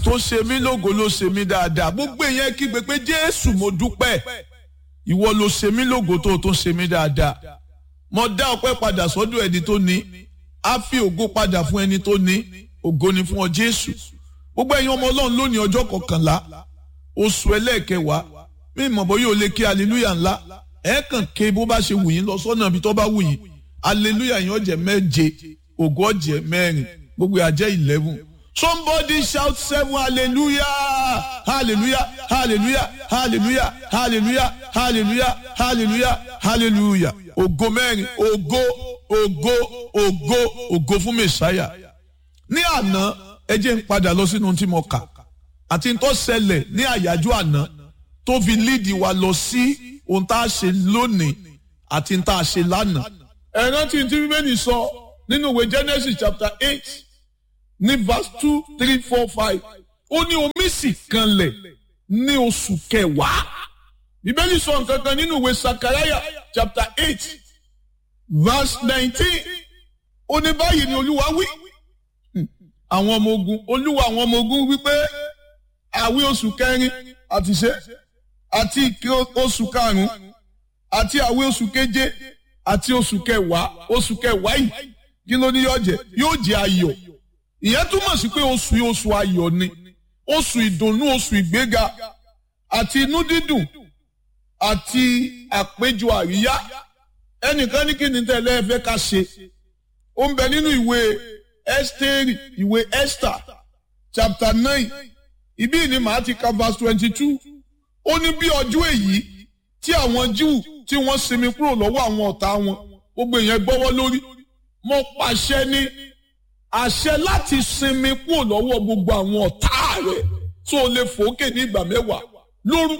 tó ṣe mí lógo ló ṣe mí dáadáa gbogbo èèyàn kígbe pé jésù mo dúpẹ́ ìwọ ló ṣe mí lógo tó tó ṣe mí dáadáa mo dá ọpẹ́ padà sọ́dọ̀ ẹni tó ní á fi ògo padà fún ẹni tó ní ògo ni fún ọ jésù gbogbo ẹ̀yin ọmọ ọlọ́run lónìí ọjọ́ kọkànlá oṣù ẹlẹ́ẹ̀kẹwàá mí mọ̀ bọ́ yóò lè kí aleluya ńlá ẹ̀ kàn ké bó bá ṣe wù yín lọ sọ́nà ibi tó bá wù yín aleluya yín ọ̀jẹ̀ méje ògo ọ̀jẹ̀ mẹ́rin gbogbo àjẹ́ eleven somebody shout seven hallelujah hallelujah hallelujah hallelujah hallelujah hallelujah hallelujah hallelujah ògo mẹ́rin ògo ògo ògo ògo fún mẹ́sáyà ní àná ẹ jẹ́ ń padà lọ sínú tí mo kà àti tó ṣẹlẹ̀ ní àyájọ́ àná tó fi líìdì wa lọ sí ohun tá a ṣe lónìí àti tá a ṣe lánàá. ẹ rántí tí bíbélì sọ nínú ìwé Genesis chapter eight ní verse two three four five ó ní omi sì kanlẹ̀ ní oṣù kẹwàá bíbélì sọ nǹkan kan nínú ìwé Sakaraya chapter eight verse nineteen ó ní báyìí ni olúwa wí àwọn ọmọ ogun olúwa àwọn ọmọ ogun wípé àwí oṣù kẹrin àti ṣe àti ìké oṣù karùnún àti àwí oṣù keje àti oṣù kẹwàá oṣù kẹwàá yìí kí ló ní yóò jẹ yóò jẹ ayọ̀ ìyẹn túmọ̀ sí pé oṣù yìí oṣù ayọ̀ ni oṣù ìdùnnú oṣù ìgbéga àti inú dídùn àti àpéjọ àríyá ẹnìkan ní kí ni tẹ́lẹ̀ ẹ fẹ́ ká ṣe ó ń bẹ nínú ìwé Ẹ́sítérì ìwé Esther chapter nine ibí ni màá ti ka verse twenty two ó ní bí ọjọ́ èyí tí àwọn Júù tí wọ́n sinmi kúrò lọ́wọ́ àwọn ọ̀tá wọn gbogbo èèyàn gbọ́wọ́ lórí mo pàṣẹ ní àṣẹ láti sinmi kúrò lọ́wọ́ gbogbo àwọn ọ̀tá rẹ̀ tó lè fòókè ní ìgbà mẹ́wàá lórúkọ.